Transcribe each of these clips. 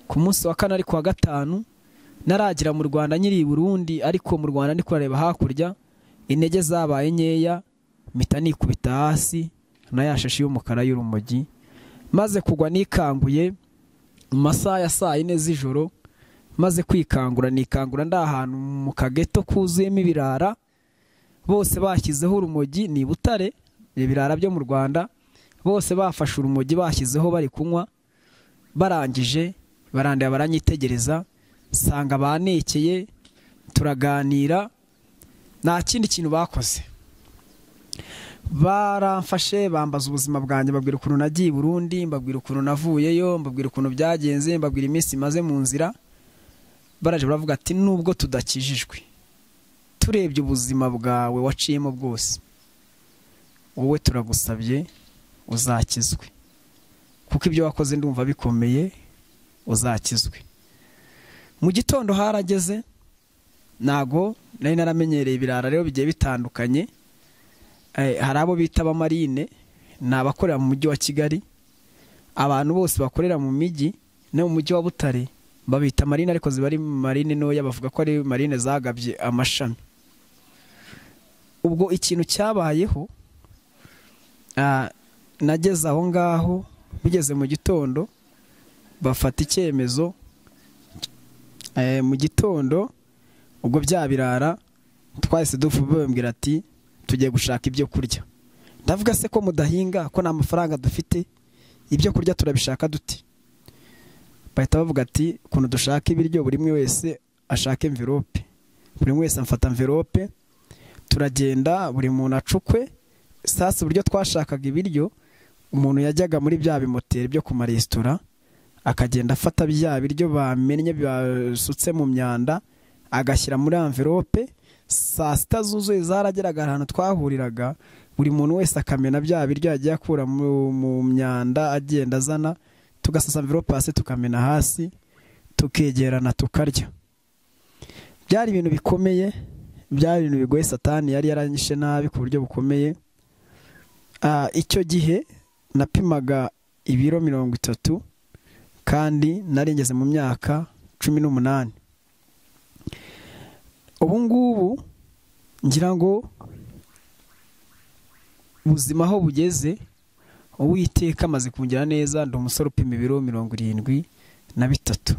ku munsi wa kane ariko wa gatanu naragira mu rwanda nyiri i burundi ariko mu rwanda ndi kurareba hakurya intege zabaye nkeya mpita nikubita hasi na ya shashi y'umukara y'urumogi maze kugwa nikanguye mu masaha ya saa yine z'ijoro maze kwikangura nikangura ndi ahantu mu kageto kuzuyemo ibirara bose bashyizeho urumogi ni butare ibirara byo mu rwanda bose bafashe urumogi bashyizeho bari kunywa barangije barandaya baranyitegereza nsanga banekeye turaganira nta kindi kintu bakoze baramfashe bambaza ubuzima bwanjye mbabwira ukuntu nagiye i burundi mbabwira ukuntu navuyeyo mbabwira ukuntu byagenze mbabwira iminsi imaze mu nzira baraje baravuga ati nubwo tudakijijwe turebye ubuzima bwawe waciyemo bwose wowe turagusabye uzakizwe kuko ibyo wakoze ndumva bikomeye uzakizwe mu gitondo harageze ntago nari naramenyereye ibirara rero bigiye bitandukanye hari abo bita abamarine ni abakorera mu mujyi wa kigali abantu bose bakorera mu mijyi no mu mujyi wa butare babita marine ariko ziba ari marine ntoya bavuga ko ari marine zagabye amashami ubwo ikintu cyabayeho nageze aho ngaho bigeze mu gitondo bafata icyemezo mu gitondo ubwo bya birara twahise bambwira ati tugiye gushaka ibyo kurya ndavuga se ko mudahinga ko nta mafaranga dufite ibyo kurya turabishaka duti bahita bavuga ati ukuntu dushaka ibiryo buri umwe wese ashaka envelope buri umwe wese amfata envelope turagenda buri muntu acukwe sasa uburyo twashakaga ibiryo umuntu yajyaga muri bya bimoteri byo ku maresitora akagenda afata bya biryo bamennye basutse mu myanda agashyira muri amvelope saa sita zuzuye zarageraga ahantu twahuriraga buri muntu wese akamena bya biryo yagiye akura mu myanda agenda azana tugasasa amvelope hasi tukamena hasi tukegerana tukarya byari ibintu bikomeye byari ibintu bigoye satani yari yaranyishe nabi ku buryo bukomeye icyo gihe napimaga ibiro mirongo itatu kandi narengeze mu myaka cumi n'umunani ubu ngubu ngira ngo ubuzima aho bugeze uwiteka amaze kungira neza ndi umusore upima ibiro mirongo irindwi na bitatu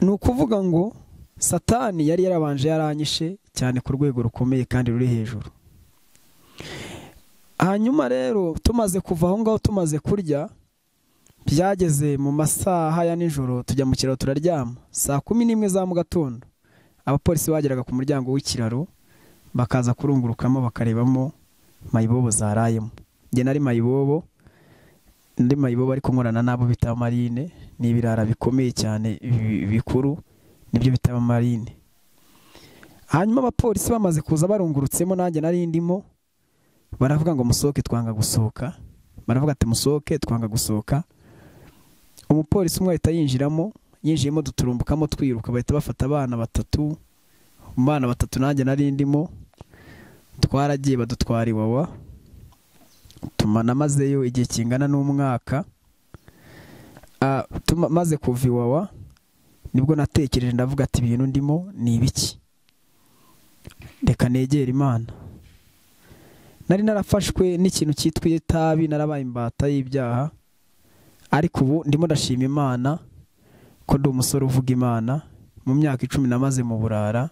ni ukuvuga ngo satani yari yarabanje yaranyishe cyane ku rwego rukomeye kandi ruri hejuru hanyuma rero tumaze kuva aho ngaho tumaze kurya byageze mu masaha ya nijoro tujya mu kiraro turaryama saa kumi n'imwe za mu gatondo abapolisi bageraga ku muryango w'ikiraro bakaza kurungurukamo bakarebamo mayibobo zarayemo njye nari mayibobo ndi mayibobo ariko nkorana n'abo bita marine ni ibirara bikomeye cyane bikuru nibyo bita marine hanyuma abapolisi bamaze kuza barungurutsemo nanjye nari ndimo baravuga ngo musohoke twanga gusohoka baravuga ati musohoke twanga gusohoka umupolisi umwe ahita yinjiramo yinjiyemo duturumbukamo twiruka bahita bafata abana batatu mu bana batatu nanjye nari ndimo twaragiye badutwara iwawa tumanamazeyo igihe kingana n'umwaka maze kuva iwawa nibwo natekereje ndavuga ati ibintu ndimo ni ibiki reka negera imana nari narafashwe n'ikintu cyitwa itabi narabaye imbata y'ibyaha ariko ubu ndimo ndashima imana ko ndi umusore uvuga imana mu myaka icumi namaze mu burara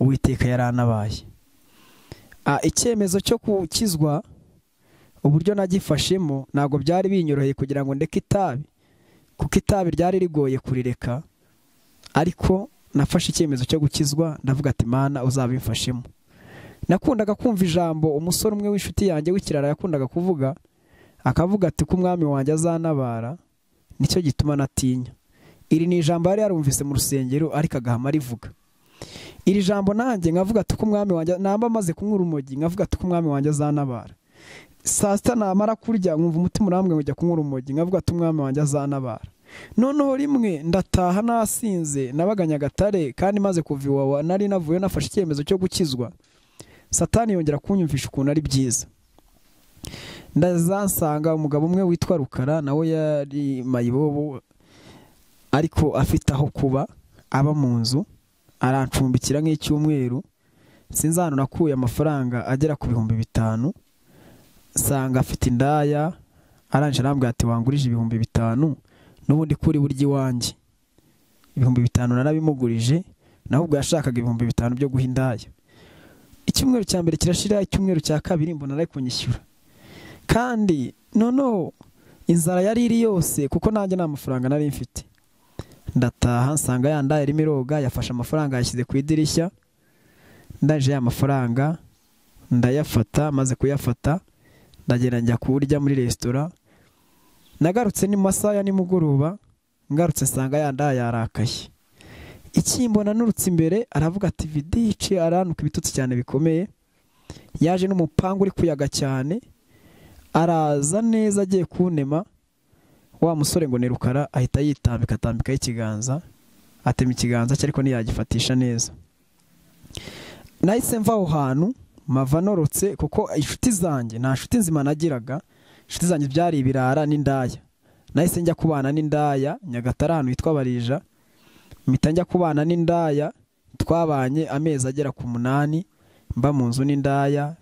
uwiteka yaranabaye icyemezo cyo gukizwa uburyo nagifashemo ntabwo byari binyoroheye kugira ngo ndeke itabi kuko itabi ryari rigoye kurireka ariko nafashe icyemezo cyo gukizwa ndavuga ati mana uzabimfashemo nakundaga kumva ijambo umusore umwe w'inshuti yanjye w'ikirara yakundaga kuvuga akavuga ati ko umwami wanjye azanabara nicyo gituma natinya iri ni ijambo yari yarumvise mu rusengero ariko agahama rivuga iri jambo nanjye nkavuga ati ko umwami wanjye namba amaze kunywa urumogi nkavuga ati ko umwami wanjye azanabara saa sita namara kurya nkumva umutima urambwe ngo kunywa urumogi nkavuga ati umwami wanjye azanabara noneho rimwe ndataha nasinze nabaga nyagatare kandi maze kuva iwawa nari navuyeho nafashe icyemezo cyo gukizwa satani yongera kunyumvisha ukuntu ari byiza ndazansanga umugabo umwe witwa rukara nawe yari mayibobo ariko afite aho kuba aba mu nzu arancumbikira nk'icyumweru sinzi ahantu nakuye amafaranga agera ku bihumbi bitanu nsanga afite indaya arangije arambwira ati wangurije ibihumbi bitanu n'ubundi kuri burya iwanjye ibihumbi bitanu narabimugurije naho ubwo yashakaga ibihumbi bitanu byo guha indaya icyumweru cya mbere kirashira icyumweru cya kabiri mbona ari kunyishyura kandi noneho inzara yari iri yose kuko nanjye nta mafaranga nari mfite ndataha nsanga ya ndaya irimo iroga yafashe amafaranga yashyize ku idirishya ndaje ya mafaranga ndayafata maze kuyafata ndagenda njya kuwurya muri resitora nagarutse ni masaha ya nimugoroba ngarutse nsanga ya ndaya yarakaye ikimbona nurutse imbere aravuga ati vidici aranuka ibitutsi cyane bikomeye yaje n'umupangu uri kuyaga cyane araza neza agiye kunema wa musore ngo ni rukara ahita yitambika atambikaho ikiganza atema ikiganza cye ariko ntiyagifatisha neza nahise mva aho hantu mava norotse kuko inshuti zanjye nta nshuti nzima nagiraga inshuti zanjye byari ibirara n'indaya nahise njya kubana n'indaya nyagatare ahantu hitwa barija mpita njya kubana n'indaya twabanye amezi agera ku munani mba mu nzu n'indaya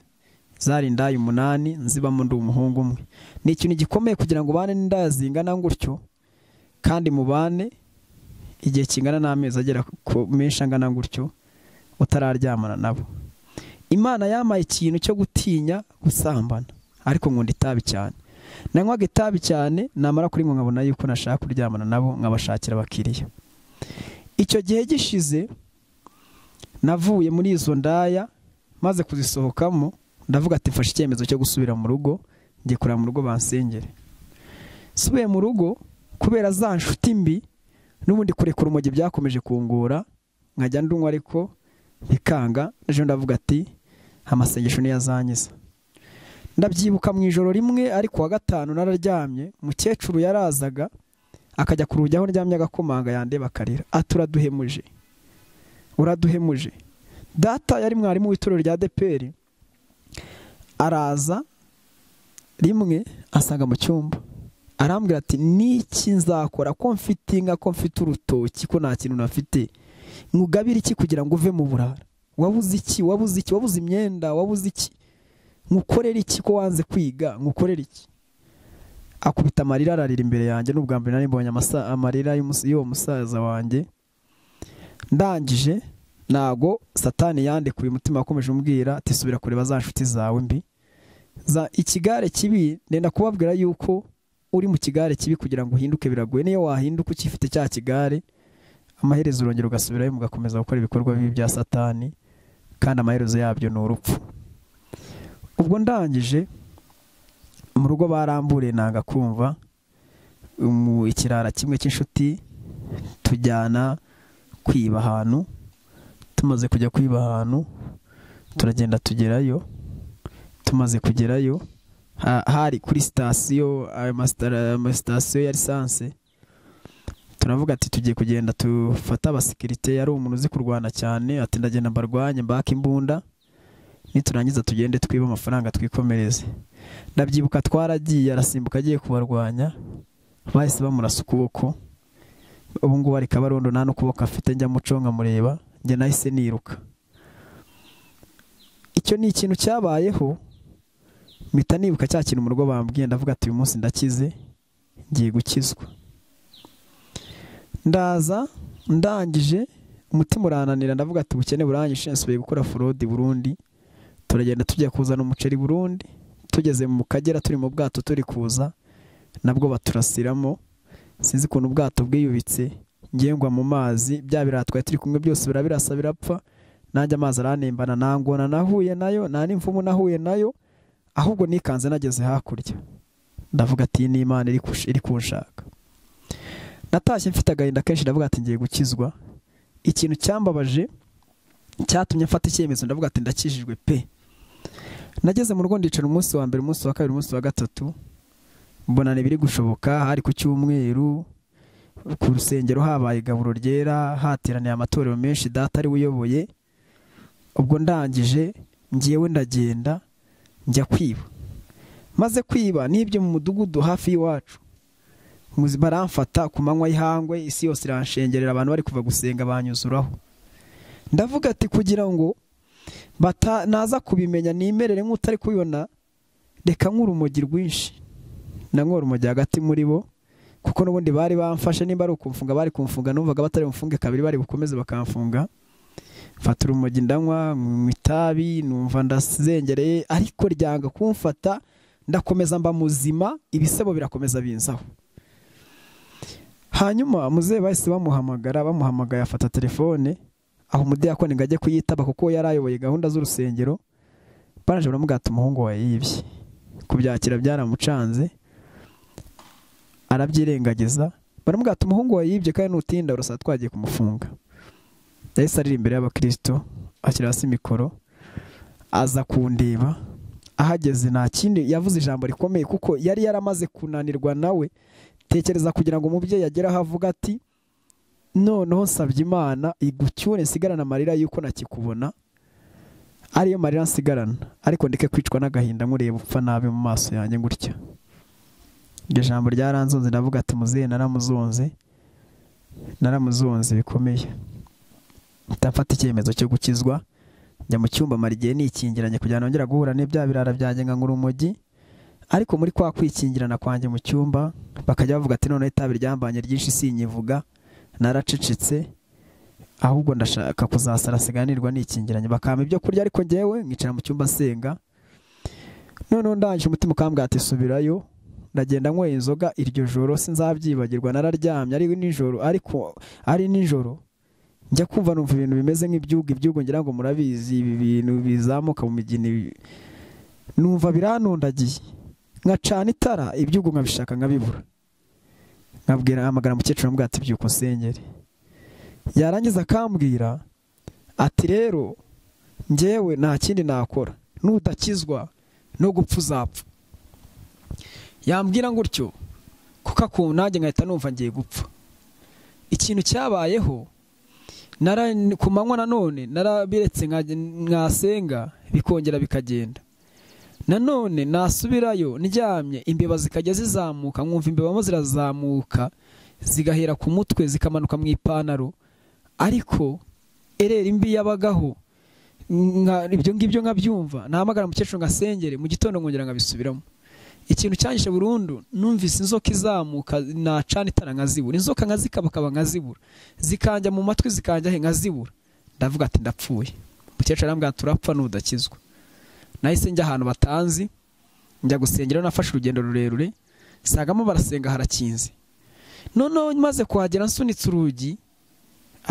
zari indaya umunani nzibamo ndi umuhungu umwe ni ikintu gikomeye kugira ngo ubane n'indaya zingana gutyo kandi mubane igihe kingana n'amezi agera ku menshi angana gutyo utararyamana nabo imana yamaye ikintu cyo gutinya gusambana ariko nkunda itabi cyane nanywaga itabi cyane namara kuri nkabona yuko nashaka kuryamana nabo nkabashakira abakiriya icyo gihe gishize navuye muri izo ndaya maze kuzisohokamo ndavuga ati mfashe icyemezo cyo gusubira mu rugo njye kureba mu rugo bansengere nsubiye mu rugo kubera za nshuti mbi n'ubundi kurekura umujyi byakomeje kungora nkajya ndunywa ariko bikanga ejo ndavuga ati amasengesho niyo azanyiza ndabyibuka mu ijoro rimwe ariko wa gatanu nararyamye mukecuru yarazaga akajya ku rugi aho ndyamye agakomanga yandeba akarira ati uraduhemuje uraduhemuje data yari mwarimu w'itorero rya deperi araza rimwe asanga mu cyumba arambwira ati niki nzakora ko mfite inka ko mfite urutoki ko nta kintu nafite nkugabire iki kugira ngo uve mu burara wabuze iki wabuze iki wabuze imyenda wabuze iki nkukorere iki ko wanze kwiga nkukorere iki akubita amarira ararira imbere yanjye n'ubwa mbere nari mbonye amarira y'uwo musaza wanjye ndangije ntago satani yandekuye umutima wakomeje umbwira ati subira kureba za nshuti zawe mbi za ikigare kibi ndenda kubabwira yuko uri mu kigare kibi kugira ngo uhinduke biragoye niyo wahinduka ukifite cya kigare amaherezo urongera ugasubirayo mugakomeza gukora ibikorwa bibi bya satani kandi amaherezo yabyo ni urupfu ubwo ndangije mu rugo baramburiye ntabwo akumva mu ikirara kimwe cy'inshuti tujyana kwiba ahantu tumaze kujya kwiba ahantu turagenda tugerayo tumaze kugerayo hari kuri sitasiyo amasitasiyo ya lisansi turavuga ati tugiye kugenda dufate abasekirite yari umuntu uzi kurwana cyane ati ndagenda mbarwanye mbake imbunda niturangiza tugende twibe amafaranga twikomereze ndabyibuka twaragiye arasimbuka agiye kubarwanya bahise bamurasa ukuboko ubu ngubu ari kabarondo nta n'ukuboko afite njya muconga mureba njye nahise niruka icyo ni ikintu cyabayeho mpita nibuka cya kintu mu rugo bambwiye ndavuga ati uyu munsi ndakize ngiye gukizwa ndaza ndangije umutima urananira ndavuga ati ubukene burangije nsubiye gukora forodi burundi turagenda tujya kuzana umuceri burundi tugeze mu kagera turi mu bwato turi kuza nabwo baturasiramo sinzi ukuntu ubwato bwiyubitse ngengwa mu mazi bya birayi twari turi kumwe byose birabirasa birapfa nanjye amazi aranembana nta ngona nahuye nayo nta n'imvumu nahuye nayo ahubwo nikanze nageze hakurya ndavuga ati iyi ni imana iri kunshaka natashye mfite agahinda kenshi ndavuga ati ngiye gukizwa ikintu cyambabaje cyatumye mfata icyemezo ndavuga ati ndakijijwe pe nageze mu rugo ndicara umunsi wa mbere umunsi wa kabiri umunsi wa gatatu mbona ntibiri gushoboka hari ku cyumweru ku rusengero habaye igaburo ryera hateraniye amatorero menshi data ari uyoboye ubwo ndangije ngewe ndagenda njya kwiba maze kwiba n'ibyo mu mudugudu hafi y'iwacu baramfata ku manywa y'ihangwe isi yose iranshengerera abantu bari kuva gusenga banyuzuraho ndavuga ati kugira ngo naza kubimenya nimerere nk'utari kubibona reka nk'urumogi rwinshi na urumogi hagati muri bo kuko n'ubundi bari bamfashe nimba ari ukumfunga bari kumfunga numvaga batari bumfunge kabiri bari bukomeze bakamfunga mfata urumogi ndanywa mu itabi numva ndazengereye ariko ryanga kumfata ndakomeza mba muzima ibisebo birakomeza binzaho hanyuma muzehe bahise bamuhamagara bamuhamagaye afata telefone aho umudiyakoni ngo ajye kuyitaba kuko yari ayoboye gahunda z'urusengero baraje baramubwira umuhungu wawe yibye kubyakira byaramucanze arabyirengagiza baramubwira umuhungu wawe yibye kandi nutinda urasa twagiye kumufunga yahise arira imbere y'abakirisito ashyira hasi mikoro aza kundeba ahageze nta kindi yavuze ijambo rikomeye kuko yari yaramaze kunanirwa nawe tekereza kugira ngo umubyeyi agere aho avuga ati noneho nsabye imana igucyure nsigarane amarira y'uko nakikubona ariyo marira nsigarana ariko ndeke kwicwa n'agahinda nkureba upfa nabi mu maso yanjye gutya iryo jambo ryaranzonze ndavuga ati muzehe naramuzonze naramuzonze bikomeye ndafata icyemezo cyo gukizwa njya mu cyumba mara igihe nikingiranye kugira ngo nongere guhura n'ibya birara byanjye nka urumogi ariko muri kwa kwikingirana kwanjye mu cyumba bakajya bavuga ati noneho itabi ryambanye ryinshi sinyivuga naracecetse ahubwo ndashaka kuzasara siganirwa nikingiranye bakampa ibyo kurya ariko ngewe nkicara mu cyumba nsenga noneho ndangije umutima ukambwira ati subirayo ndagenda nyweye inzoga iryo joro sinzabyibagirwa nararyamye ari nijoro ariko ari nijoro njya kumva numva ibintu bimeze nk'ibyugu ibyugu ngira ngo murabizi ibi bintu bizamuka mu migina numva biranundagiye nkacana itara ibyugu nkabishaka nkabibura nkabwira hamagara umukecuru amubwira ati byuko usengere yarangiza akambwira ati rero ngewe nta kindi nakora nudakizwa no gupfa uzapfa yambwira gutyo kuko akuntu nanjye nkahita numva ngiye gupfa ikintu cyabayeho ku manywa nanone narabiretse mwasenga bikongera bikagenda nanone nasubirayo ndyamye imbeba zikajya zizamuka nkumva imbeba zirazamuka zigahera ku mutwe zikamanuka mu ipantaro ariko erera imbi yabagaho ibyo ngibyo nkabyumva nahamagara umukecuru ngasengere mu gitondo nkongera nkabisubiramo ikintu cyangije burundu numvise inzoka izamuka nacana itara nkazibura inzoka nkazikabakaba nkazibura zikajya mu matwi zikajya he nkazibura ndavuga ati ndapfuye umukecuru arambwira turapfa n'udakizwa nahise njya ahantu batanzi njya gusengera nafashe urugendo rurerure sagamo barasenga harakinze noneho maze kuhagera nsunitse urugi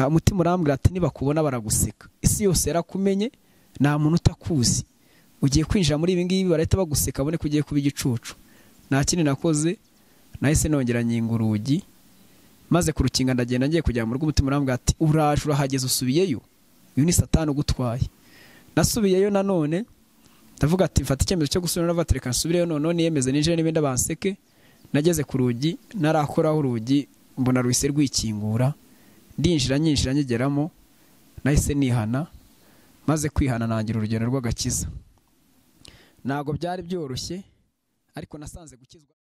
umutima urambwira ati nibakubona baraguseka isi yose yarakumenye nta muntu utakuzi ugiye kwinjira muri ibi ngibi barahita baguseka abone ko ugiye kuba igicucu nta kindi nakoze nahise nongera nyinga urugi maze kurukinga ndagenda ngiye kujya mu rugo umutima urambwira ati uraje urahageze usubiyeyo uyu ni satani ugutwaye nasubiyeyo nanone ndavuga ati mfata icyemezo cyo gusubira navuga ati reka nsubireyo noneho niyemeze ninjire n'ibindi banseke nageze ku rugi narakoraho urugi mbona ruhise rwikingura ndinjira nyinjira nyigeramo nahise nihana maze kwihana nangira urugendo rw'agakiza ntabwo byari byoroshye ariko nasanze gukizwa